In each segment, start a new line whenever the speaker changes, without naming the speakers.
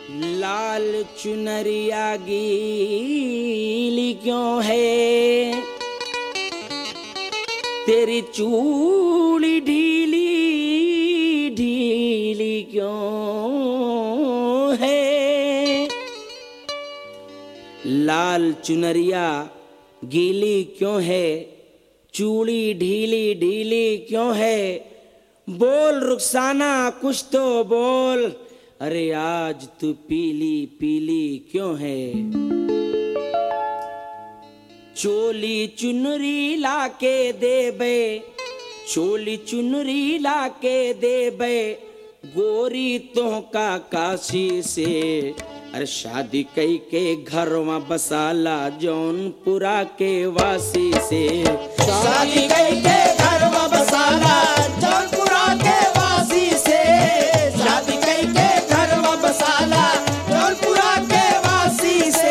लाल चुनरिया गीली क्यों है तेरी चूड़ी ढीली ढीली क्यों है लाल चुनरिया गीली क्यों है चूड़ी ढीली ढीली क्यों है बोल रुखसाना कुछ तो बोल अरे आज तू पीली पीली क्यों है चोली चुनरी लाके दे बे चोली चुनरी लाके दे बे गोरी तो का काशी से अरे शादी कई के घर में बसाला जौनपुरा के वासी से
शादी कई के घर में बसाला जौनपुरा के वासी से शादी कई के घर में बसाला जौनपुरा के वासी से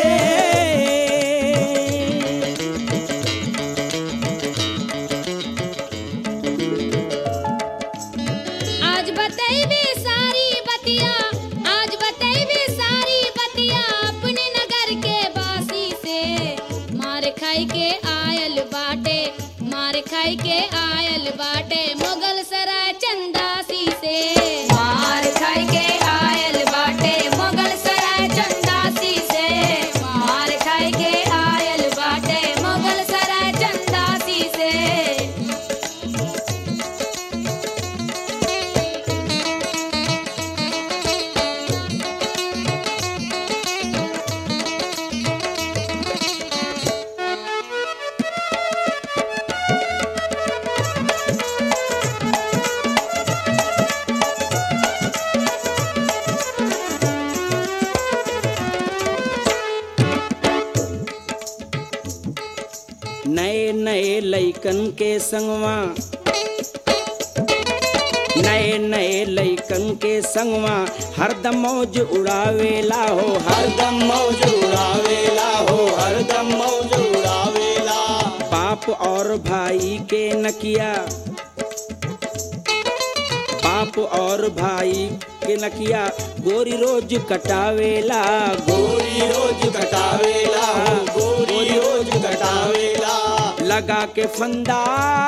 आज बतैबे सारी बतिया आज बतैबे सारी बतिया अपने नगर के बासी से मार खाई के आयल बाटे मार खाई के आयल बाटे मुगल सराय चंदासी से मार खाई के आयल बाटे मुगल सराय चंदासी से मार खाई के आयल बाटे मुगल सराय चंदासी से
नए नए लइकन के संगवा नए नए लइकन के संगवा हरदम मौज उड़ावेला हो हर
हरदम मौज उड़ावेला हो हरदम मौज उड़ावेला
बाप और भाई के नकिया बाप और भाई के नकिया गोरी रोज कटावेला
गोरी रोज कटावेला हो गोरी रोज कटावेला
लगा के फंदा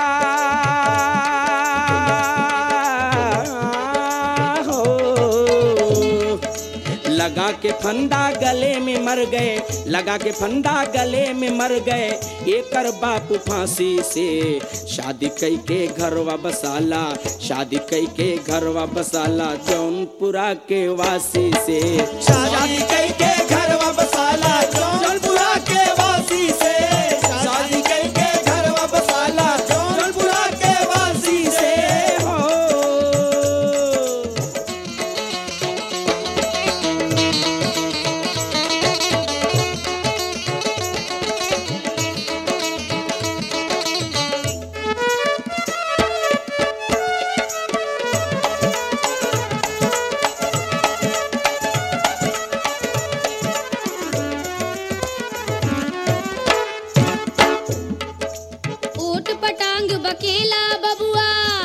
हो लगा के फंदा गले में मर गए लगा के फंदा गले में मर गए एकर बाप फांसी से शादी कई के घरवा बसाला शादी कई के घरवा बसाला जौनपुरा के वासी से
शादी कई के घर में बसाला जौनपुरा के वासी से शादी कई के घर में बसाला जौनपुरा के वासी से
हो
ऊट पटांग बकेला बबुआ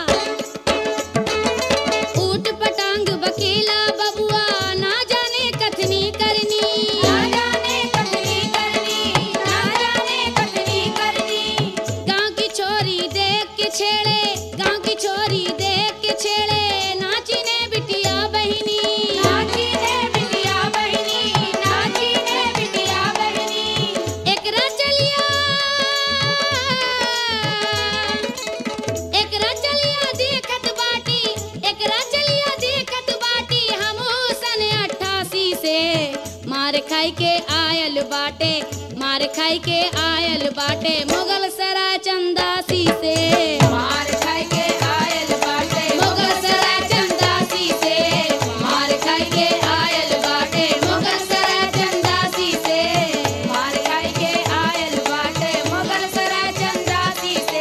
ऊट पटांग बकेला बबुआ ना जाने कथनी करनी ना जाने कथनी करनी ना जाने कथनी करनी गांव की छोरी देख के छेड़े गांव की छोरी देख के छेड़े नाची ने बिटिया बहिनी नाची ने बिटिया बहिनी नाची ने बिटिया बहिनी एकरा चलिया एकरा चलिया देखत बाटी एकरा चलिया देखत बाटी हमहू सन अट्ठासी से मार खाई के आयल बाटे मार खाई के आयल बाटे मुगल सराय चंदासी से मार खाई के आयल बाटे मुगल सराय चंदासी से मार खाई के आयल बाटे मुगल सराय चंदासी से मार खाई के आयल बाटे मुगल सराय चंदासी से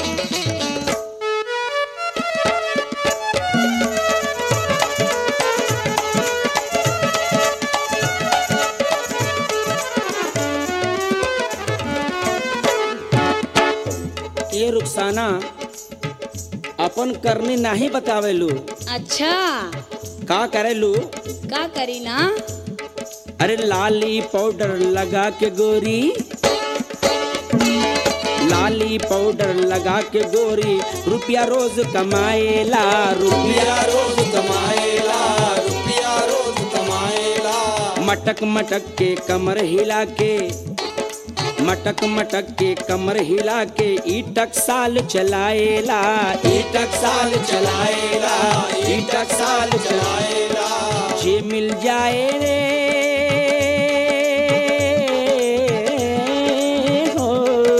शादी
ए रुखसाना अपन करनी नहीं बतावेलू
अच्छा
का करेलू
का करी ना
अरे लाली पाउडर लगा के गोरी लाली पाउडर लगा के गोरी रुपया रोज कमाएला रुपया
रुपया रोज कमाएला रुपया रोज कमाएला
मटक मटक के कमर हिला के मटक मटक के कमर हिला के ईटक साल चलाएला
ईटक साल चलाएला ईटक साल चलाएला
जे मिल जाए रे हो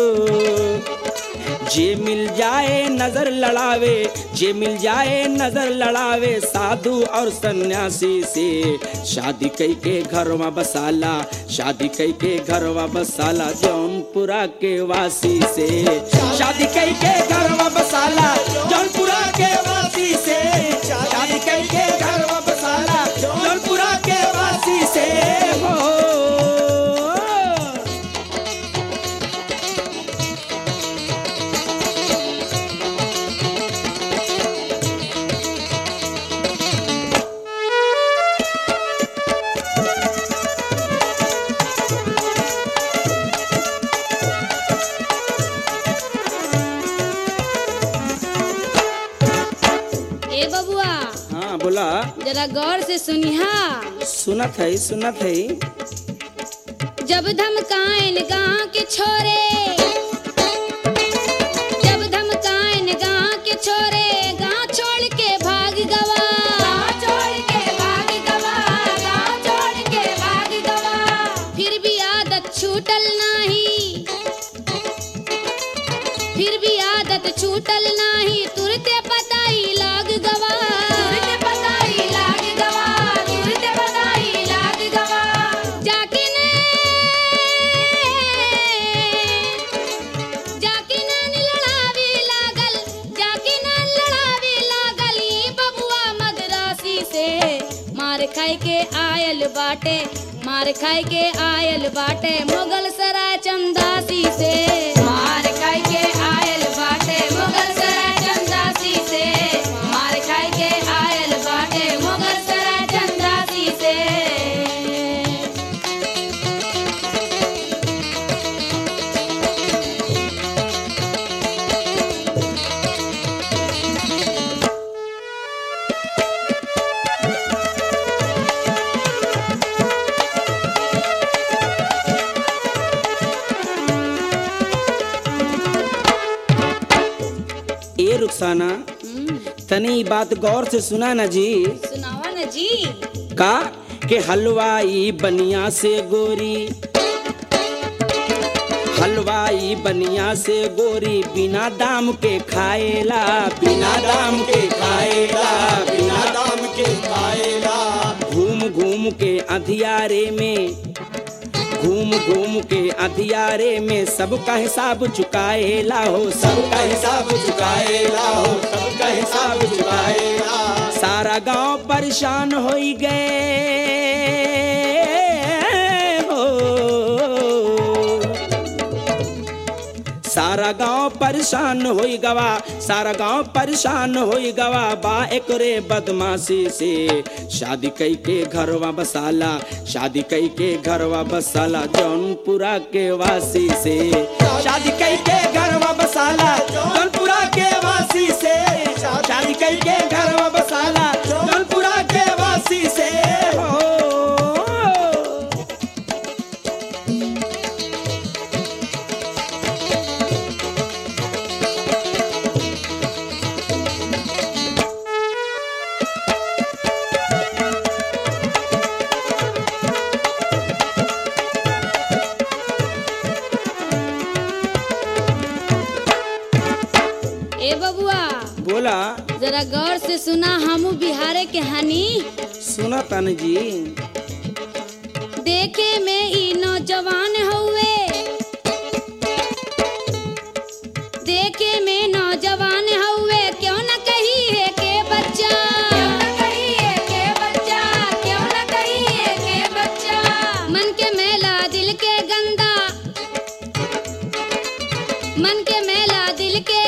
जे मिल जाए नजर लड़ावे जे मिल जाए नजर लड़ावे साधु और सन्यासी से शादी कई के घरवा बसाला शादी कई के घरवा बसाला जौनपुरा के वासी से शादी कई के घरवा बसाला
जौनपुरा के वासी से शादी कई के घर बसाला जौनपुरा के वासी से
हो
ए बबुआ
हाँ बोला
जरा गौर से सुनिहा
सुनत है सुनत है
जब धमकाएन गाँव के छोरे जब धमकाएन गाँव के छोरे गाँव छोड़ के भाग गवा छोड़ के भाग गवा गाँव छोड़ के भाग गवा फिर भी आदत छूटल नाही फिर भी आदत छूटल नाही तुरते पताई लाग गवा तुरते पताई लाग गवा तुरते पताई लाग गवा जाके ने जाके नान लड़ावे लागल जाके नान लड़ावे लागल ई बबुआ मदरासी से मार खाए के आयल बाटे मार खाए के आयल बाटे मुगल सराय चंदासी से मार खाए के आयल बाटे मुगल सराय चंदासी से मार खाए के आयल बाटे मुगल सराय चंदासी से
ए रुखसाना तनी ई बात गौर से सुना ना जी
सुनावा न जी
का के हलवाई बनिया से गोरी हलवाई बनिया से गोरी बिना दाम के खाएला बिना दाम के खाएला
बिना दाम के खाएला
घूम घूम के अंधियारे में घूम घूम के अंधियारे में सबका हिसाब चुकाएला हो सबका
सबका हिसाब चुकाएला हो सबका हिसाब चुकाएला
सारा गांव परेशान हो गए हो सारा गांव परेशान हो गवा सारा गांव परेशान हो गवा बा एकरे बदमाशी से शादी कई के घरवा बसाला शादी कई के घरवा बसाला जौनपुरा के वासी से शादी कई के घरवा बसाला
जौनपुरा के वासी से
शादी कई के घरवा बसाला
जौनपुरा के वासी से
हो
ए बबुआ
बोला
जरा गौर से सुना हमू बिहारे के हानि
सुना तन जी
देखे में ई नौजवान हुए देखे में नौजवान हुए क्यों न कही है के बच्चा क्यों न कही है के बच्चा क्यों न कही है के बच्चा मन के मेला दिल के गंदा मन के मेला दिल के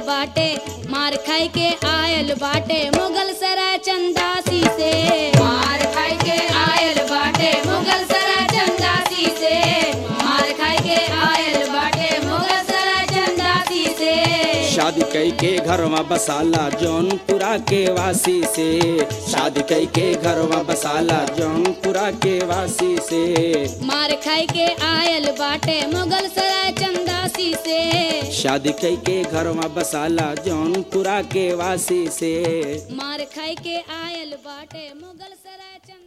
बाटे मार खाई के आयल बाटे मुगल सराय चंदासी से मार खाई के आयल बाटे मुगल सराय चंदासी से मार खाई के आयल बाटे मुगल सराय चंदासी से
शादी कई के घर में बसाला जौनपुरा के वासी से शादी कई के घर में बसाला जौनपुरा के वासी से
मार खाई के आयल बाटे मुगल सराय चंदासी से
शादी कई के घर में बसाला जौनपुरा के वासी से
मार खाई के आयल बाटे मुगल सराय चंद